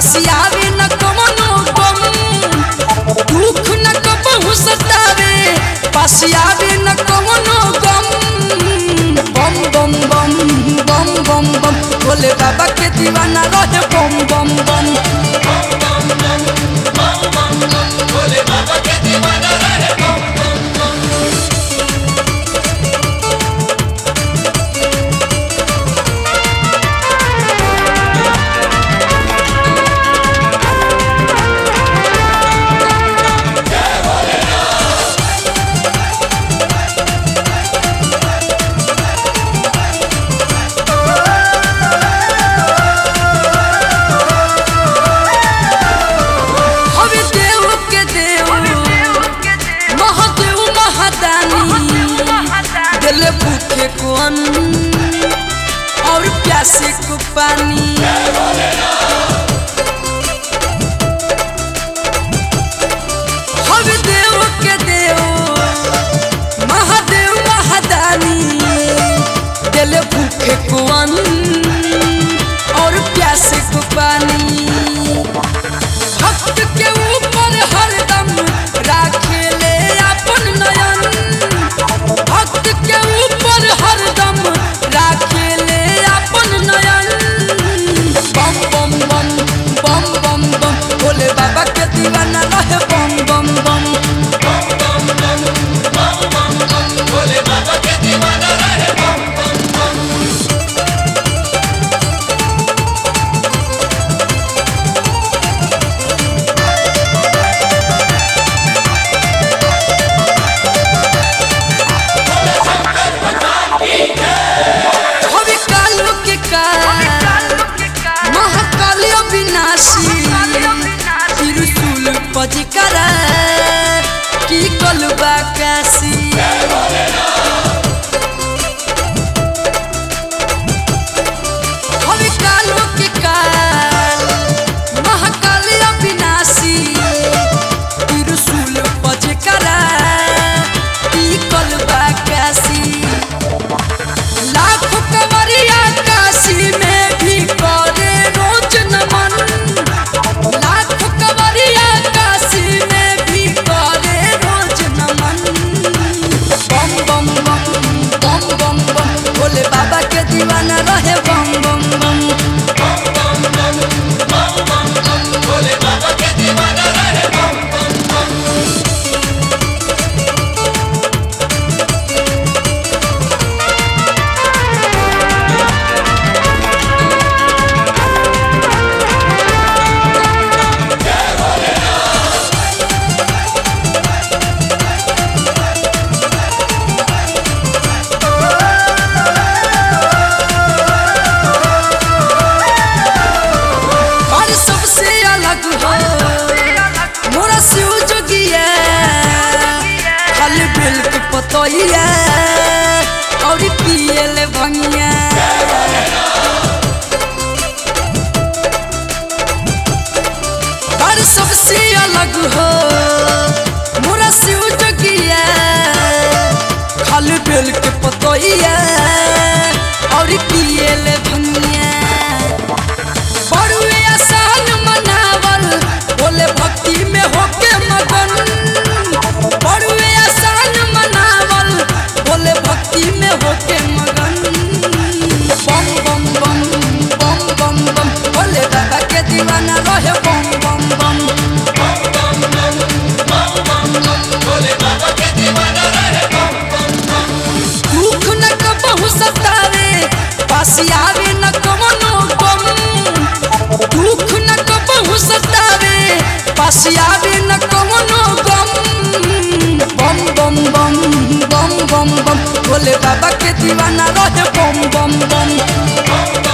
पासियावे न कमनो गम दुख न कबहू सतावे पासियावे न कमनो गम बम बम बम बम बम बम भोले बाबा के दीवाना रहे बम बम बम हवे देव के देव महादेव महादानी दिल भूखे को अन्न और प्यासे को पानी हवे देव के देव महादेव महादानी दिल भूखे को अन्न और प्यासे को पानी भक्त के ऊपर हरदम राखे ले अपन नयन भक्त के ऊपर हरदम राखे ले अपन नयन बम बम बम बम बम बम भोले बाबा के दीवाना रहे बम बम बम हवे कालो के काल महाकाल अविनाशी त्रिशूल पजिकरा की कलबा काशी हवे कालो के काल महाकाल अविनाशी त्रिशूल पजिकरा की कलबा काशी लाखों कंवरिया काशी में भी करे रोज नमन लाखों कंवरिया काशी में भी करे रोज नमन बम बम बम बम बम बम भोले बाबा के दीवाना रहे बम बम बम और सबसे अलग हो मोरा शिव जोगिया खाली बिल के पतोइया और पियल भंगिया और सबसे अलग हो मोरा शिव जोगिया खाली बिल के पतोइया और पियल भंगिया बड़ुए आसान मनावल बोले भक्ति में होके मगन बड़ुए आसान मनावल बोले भक्ति में होके मगन बम बम बम बम बम बम बोले बाबा के दीवाना रहे बम बम बम दुख न कबहू सतावे पासियावे न कमनो गम दुख न कबहू सतावे पासियावे न कमनो गम बम बम बम बम बम बम भोले बाबा के दीवाना रहे बम बम बम